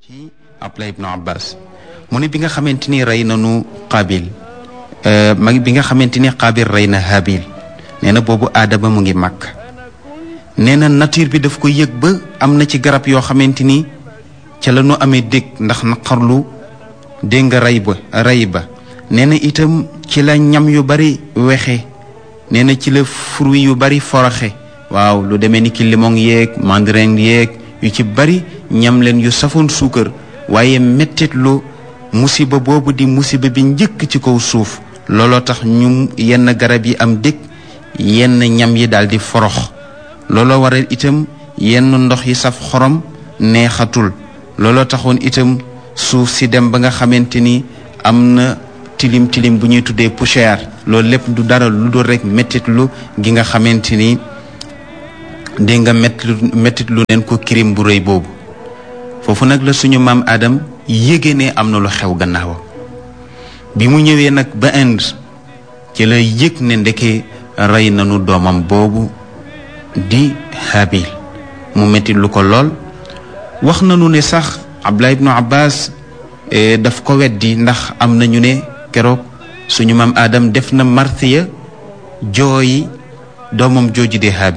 ci Abdullah ibnu Abbas mu ne bi nga xamante ni rey nanu Qaabil ma bi nga xamante ni Qaabil rey na Haabil nee na boobu aadama mu ngi màkk nee na nature bi daf ko yëg ba am na ci garab yoo xamante ni ca la ñu amee dégg ndax naqarlu dégg nga rey ba rey ba nee na itam ci la ñam yu bari wexe nee na ci la fruit yu bari foroxe waaw lu demee ni ki limon yeeg mandarin yeeg yu ci bari ñam leen yu safoon suukar waaye mettitlu musiba boobu di musiba bi njëkk ci kaw suuf looloo tax ñu yenn garab yi am dëkk yenn ñam yi daal di forox looloo waral itam yenn ndox yi saf xorom neexatul looloo taxoon itam suuf si dem ba nga xamante ni am na tilim tilim bu ñuy tuddee poussière loolu lépp du dara lu dul rek mettitlu gi nga xamante ni dégg nga mettit lu leen ko kirim bu rëy boobu foofu nag la suñu maam Adam yéege ne am na lu xew gannaawam bi mu ñëwee nag ba Inde ci la yëg ne ndeke rey nañu doomam boobu di Habil mu mettit lu ko lool wax nañu ne sax Abdullah ibnu Abbas daf ko weddi ndax am nañu ne keroog suñu maam Adam def na martiya jooyi doomam jooju di Habil